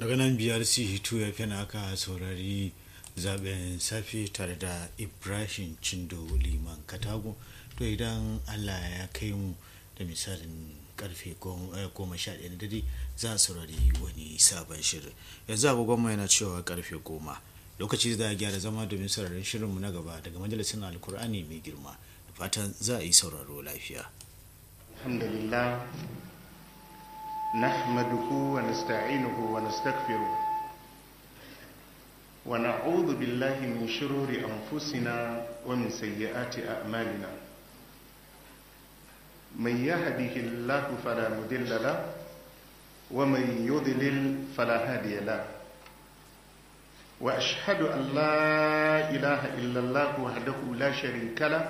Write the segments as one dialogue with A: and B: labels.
A: daga nan biyar c2 ya fi aka saurari zaben safe tare da ibrahim cindo liman katago to idan allah ya kai mu da misalin karfe goma sha ɗaya na dare za a saurari wani sabon shirin yanzu agogon yana cewa karfe goma lokaci da gyara zama domin sauraron shirinmu na gaba daga majalisar alkur'ani mai girma da fatan za a yi sauraro lafiya
B: alhamdulillah نحمده ونستعينه ونستغفره ونعوذ بالله من شرور أنفسنا ومن سيئات أعمالنا من يهده الله فلا مضل له ومن يضلل فلا هادي له وأشهد أن لا إله إلا الله وحده لا شريك له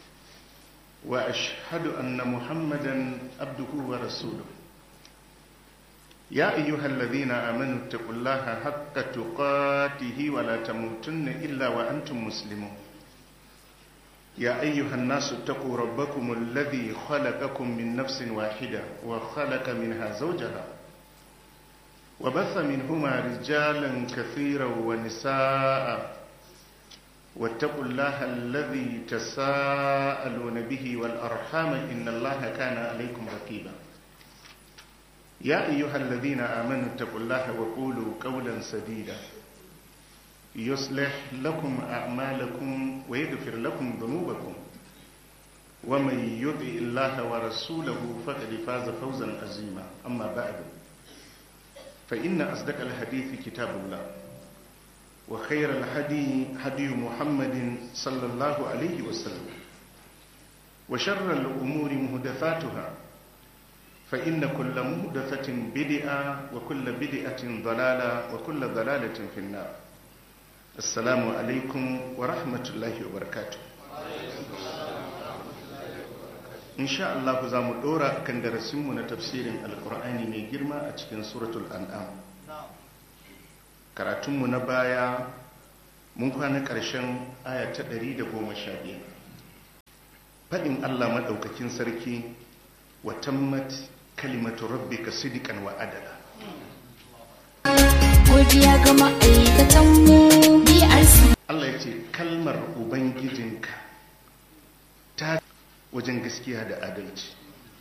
B: وأشهد أن محمدا عبده ورسوله يا أيها الذين آمنوا اتقوا الله حق تقاته ولا تموتن إلا وأنتم مسلمون يا أيها الناس اتقوا ربكم الذي خلقكم من نفس واحدة وخلق منها زوجها وبث منهما رجالا كثيرا ونساء واتقوا الله الذي تساءلون به والأرحام إن الله كان عليكم رقيبا يا أيها الذين آمنوا اتقوا الله وقولوا قولا سديدا يصلح لكم أعمالكم ويغفر لكم ذنوبكم ومن يطع الله ورسوله فقد فاز فوزا عظيما أما بعد فإن أصدق الحديث كتاب الله وخير الهدي هدي محمد صلى الله عليه وسلم وشر الأمور مهدفاتها فإن كل مهدفة بدعة وكل بدعة ضلالة وكل ضلالة في النار السلام عليكم ورحمة الله وبركاته إن شاء الله za mu ɗora kan darasinmu na tafsirin alkur'ani mai girma a cikin suratul an'am karatunmu na baya mun kwana ƙarshen aya ta 115 faɗin allah maɗaukakin sarki wa tammat kalimatu rabbika sidikan wa adala
C: godiya ga ma'aikatan mu BRC
B: Allah ya ce kalmar ubangijinka ta wajen gaskiya da adalci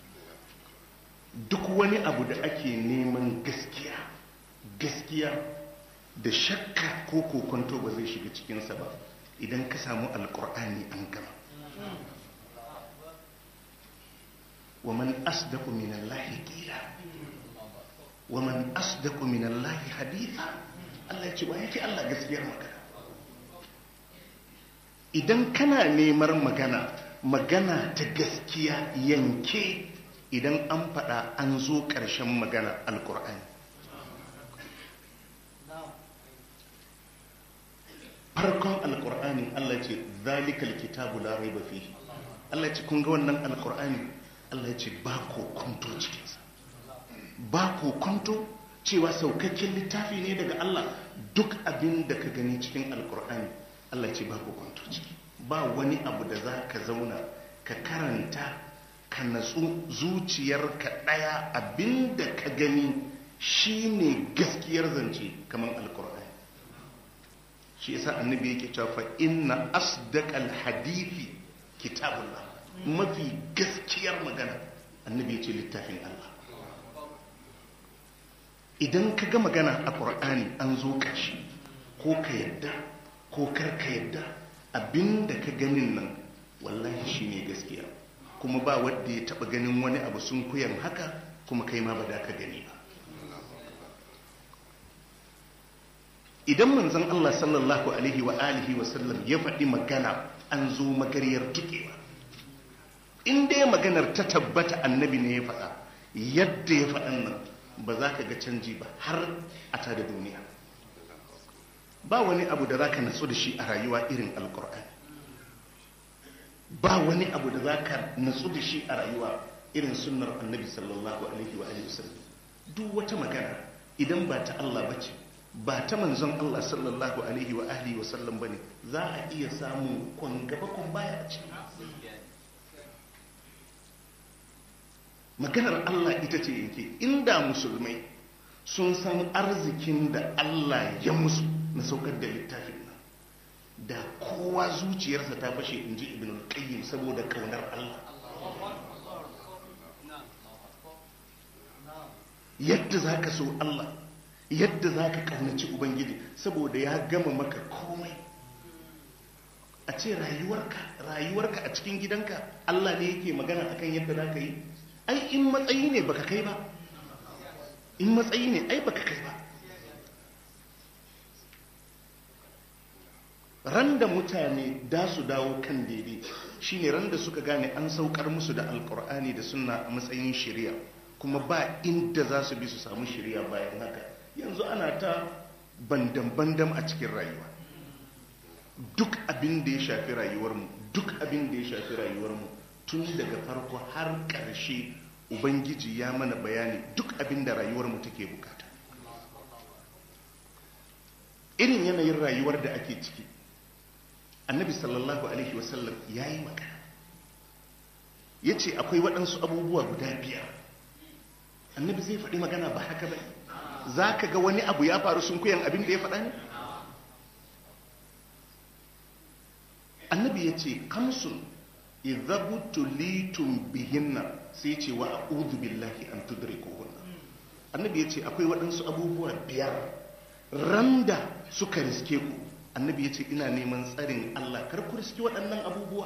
B: duk wani abu da ake neman gaskiya gaskiya da shakka ko kokonto ba zai shiga cikinsa ba idan ka samu alkur'ani an gama ومن أصدق من الله قيلا ومن أصدق من الله حديثا Allah ya ce ba yake Allah gaskiyar magana idan kana neman magana magana ta gaskiya yanke idan an faɗa an zo ƙarshen magana alkur'ani farkon alkur'ani Allah ce zalikal kitabu la raiba fihi Allah ce kun ga wannan alkur'ani Allah ya ce ba kokonto cikinsa ba kokonto cewa saukakken littafi ne daga Allah duk abin da ka gani cikin alkur'ani Allah ya ce ba kokonto ciki ba wani abu da za ka zauna ka karanta ka natsu zuciyarka ɗaya abin da ka gani shi ne gaskiyar zance kamar alkur'ani shi yasa annabi yake cewa fa inna asdaqal hadithi kitabullah mafi gaskiyar magana annabi ya ce littafin Allah idan ka ga magana a ƙur'ani an zo ƙarshe ko ka yadda ko kar ka yadda abinda ka ganin nan wallahi shi ne gaskiya kuma ba wadda ya taɓa ganin wani abu sun kuyan haka kuma kai ma ba da ka gani ba idan manzon Allah sallallahu alaihi wa alihi wa sallam ya faɗi magana an zo magariyar tukewa in dai maganar ta tabbata annabi ne ya faɗa yadda ya faɗan nan ba za ka ga canji ba har a ta da duniya ba wani abu da za ka natsu da shi a rayuwa irin alkur'ani ba wani abu da za ka natsu da shi a rayuwa irin sunnar annabi sallallahu alaihi wa alihi wasallam duk wata magana idan ba ta Allah ba ce ba ta manzon Allah sallallahu alaihi wa alihi wasallam bane za a iya samun kwan gaba kwan baya a ciki maganar Allah ita ce yake inda musulmai sun san arzikin da Allah ya musu na saukar da littafin nan da kowa zuciyarsa ta fashe in ji ibn al-qayyim saboda kaunar Allah yadda za ka so Allah yadda za ka kaunaci ubangiji saboda ya gama maka komai a ce rayuwarka rayuwarka a cikin gidanka Allah ne yake magana akan yadda za ka yi ai in matsayi ne baka kai ba in matsayi ne ai baka kai ba ran da mutane da su dawo kan daidai shine ran da suka gane an saukar musu da alkur'ani da sunna a matsayin shari'a kuma ba inda za su bi su samu shari'a bayan haka yanzu ana ta bandan-bandan a cikin rayuwa duk abin da ya shafi rayuwarmu duk abin da ya shafi rayuwarmu tun daga farko har ƙarshe ubangiji ya mana bayani duk abin da rayuwarmu take bukata irin yanayin rayuwar da ake ciki annabi sallallahu alaihi wasallam ya yi magana ya ce akwai waɗansu abubuwa guda biyar annabi zai faɗi magana ba haka ba za ka ga wani abu ya faru sun kuyan abin da ya faɗa ne annabi ya ce kamsun idhabutu litum bihinna sai ce wa a'udhu billahi an tudrikuhunna annabi ya ce akwai waɗansu abubuwa biyar randa suka riske ku annabi ya ce ina neman tsarin Allah kar ku riske waɗannan abubuwa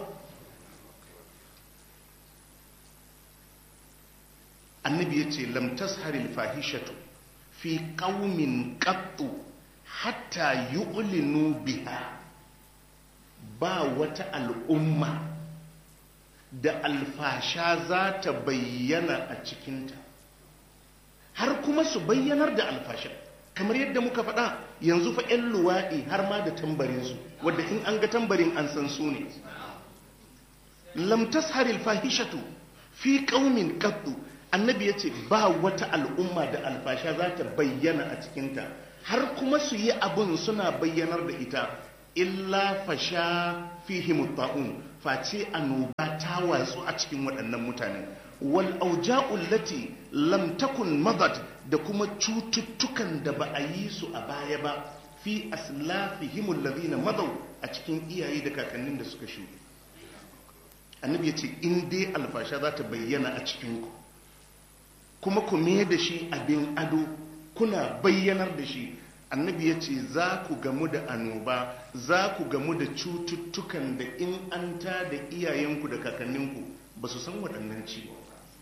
B: annabi ya ce lam tasharil fahishatu fi qaumin qattu hatta yu'linu biha ba wata al'umma da alfasha za ta bayyana a cikinta har kuma su bayyanar da alfasha kamar yadda muka faɗa yanzu fa 'yan luwaɗi har ma da tambarinsu wadda in an ga tambarin an san su ne lamtas haril fahishatu fi ƙaumin ƙaddu annabi ya ce ba wata al'umma da alfasha za ta bayyana a cikinta har kuma su yi abin suna bayyanar da ita illa fasha fihim ta'un face annoba ta watsu a cikin waɗannan mutane wal auja'u lati lam takun madat da kuma cututtukan da ba a yi su a baya ba fi aslafihim alladhina madaw a cikin iyaye da kakannin da suka shuɗe annabi ya ce in dai alfasha za ta bayyana a cikin ku kuma ku me da shi abin ado kuna bayyanar da shi annabi ya ce za ku gamu da annoba za ku gamu da cututtukan da in an ta da iyayenku da kakanninku ba su san waɗannan ciwo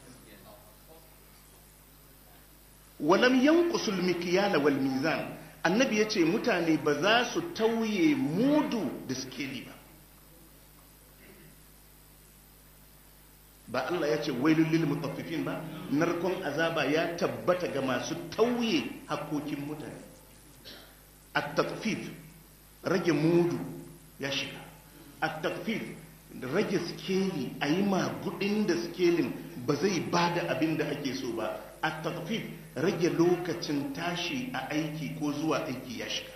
B: walam yanqusul mikyala wal mizan annabi ya ce mutane ba za su tauye mudu da skeli ba ba Allah ya ce wailul lil mutaffifin ba narkon azaba ya tabbata ga masu tauye hakokin mutane at-tatfif rage mudu ya shiga at-tatfif rage skeli a yi magudin da skelin ba zai ba da abin da ake so ba at-tatfif rage lokacin tashi a aiki ko zuwa aiki ya shiga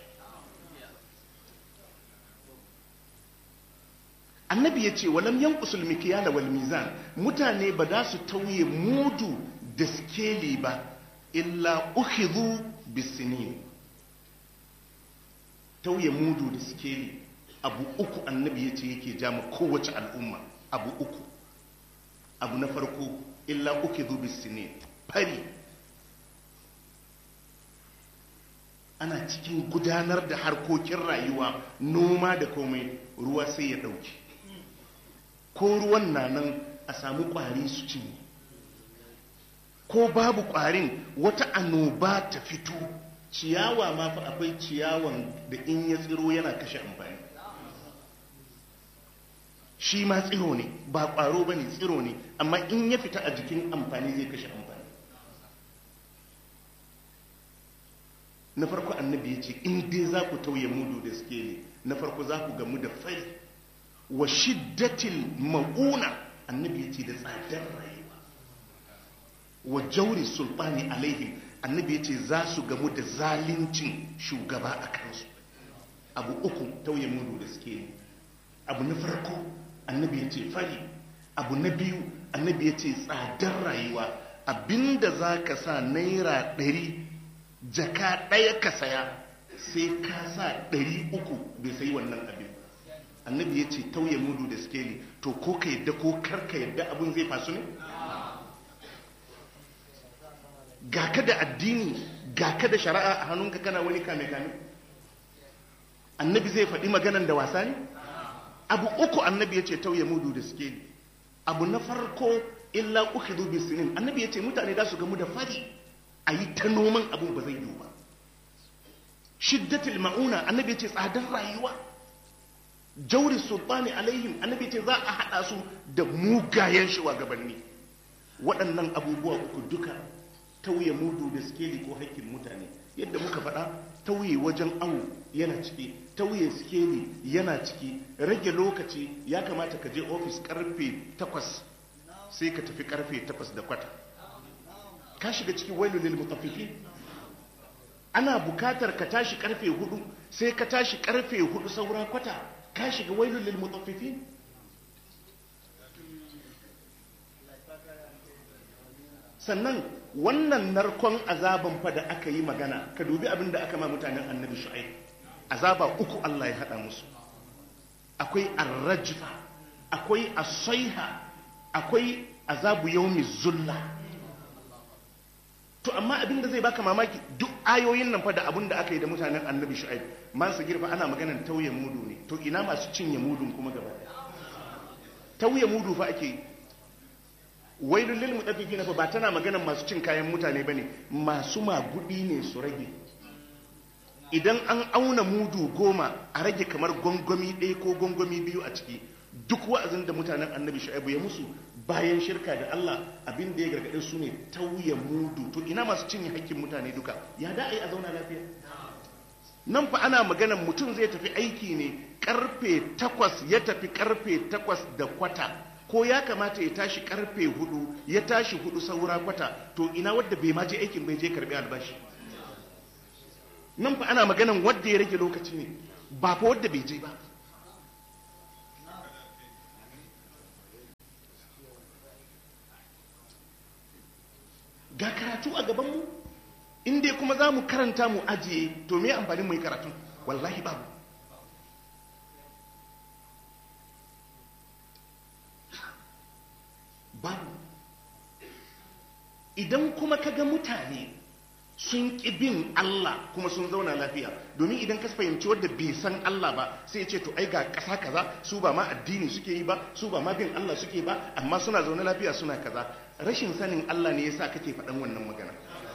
B: annabi ya ce walam yankusul mikiyala wal mizan mutane ba za su tauye mudu da skeli ba illa ukhidhu bisinin tauye mudu da skeli abu uku annabi ya ce yake jama kowace al'umma abu uku abu na farko illa ukhidhu bisinin fari ana cikin gudanar da harkokin rayuwa noma da komai ruwa sai ya dauke ko ruwan na nan a samu kwari su cinye ko babu kwarin wata annoba ta fito ciyawa ma fa akwai ciyawan da in ya tsiro yana kashe amfani shi ma tsiro ne ba kwaro ba ne tsiro ne amma in ya fita a jikin amfani zai kashe amfani na farko annabi ya ce in dai za ku tauye mudu da suke ne na farko za ku gamu da fari wa shiddatil ma'una annabi ya ce da tsadar rayuwa wa jauri sultani alaihim annabi ya ce za su gamu da zalincin shugaba a kansu abu uku tauye mudu da suke ne abu na farko annabi ya ce fari abu na biyu annabi ya ce tsadar rayuwa abinda za ka sa naira ɗari jaka ɗaya ka saya sai ka sa ɗari uku bai sayi wannan abin annabi ya ce tauye mudu da skeli to ko ka yadda ko kar ka yadda abin zai fasu ne ga ka da addini ga ka da shari'a a hannunka kana wani kame-kame annabi zai faɗi maganan da wasa ne abu uku annabi ya ce tauye mudu da skeli abu na farko illa ukhidhu bisinin annabi ya ce mutane za su gamu da fari a yi ta noman abin ba zai yiwu ba shiddatul ma'una annabi ya ce tsadar rayuwa jauri sultani alaihim annabi ce za a haɗa su da mugayen shugabanni waɗannan abubuwa uku duka tauye mudu da skeli ko haƙƙin mutane yadda muka faɗa tauye wajen awo yana ciki tauye skeli yana ciki rage lokaci ya kamata ka je ofis karfe takwas sai ka tafi karfe takwas da kwata ka shiga cikin wailu lil mutaffifin ana bukatar ka tashi karfe hudu sai ka tashi karfe hudu saura kwata ka shiga wailul lil mutaffifin sannan wannan narkon azaban fa da aka yi magana ka dubi abin da aka ma mutanen annabi shu'aib azaba uku Allah ya hada musu akwai arrajfa akwai asaiha akwai azabu yaumi zulla to amma abin da zai baka mamaki duk ayoyin nan fa da abin da aka yi da mutanen annabi shu'aib masu girfa ana maganan tauye mudu ne to ina masu cinye mudun kuma gaba tauye mudu fa ake yi wailul lil mutaffifin fa ba tana maganan masu cin kayan mutane bane masu magudi ne su rage idan an auna mudu goma a rage kamar gwangwami ɗaya ko gwangwami biyu a ciki duk wa'azin da mutanen annabi shu'aibu ya musu bayan shirka da Allah abin da ya gargaɗe su ne tauye mudu to ina masu cinye hakkin mutane duka ya da a zauna lafiya nan fa ana maganan mutum zai tafi aiki ne karfe takwas ya tafi karfe takwas da kwata ko ya kamata ya tashi karfe hudu ya tashi hudu saura kwata to ina wadda bai ma je aikin bai je karbi albashi nan fa ana maganan wadda ya rage lokaci ne ba fa wadda bai je ba ga karatu a gabanmu in dai kuma za mu karanta mu ajiye to me amfanin mu yi karatu wallahi babu babu idan kuma ka ga mutane sun ƙi bin Allah kuma sun zauna lafiya domin idan ka fahimci wadda bai san Allah ba sai ya ce to ai ga ƙasa kaza su ba ma addini suke yi ba su ba ma bin Allah suke ba amma suna zaune lafiya suna kaza rashin sanin Allah ne yasa kake faɗan wannan magana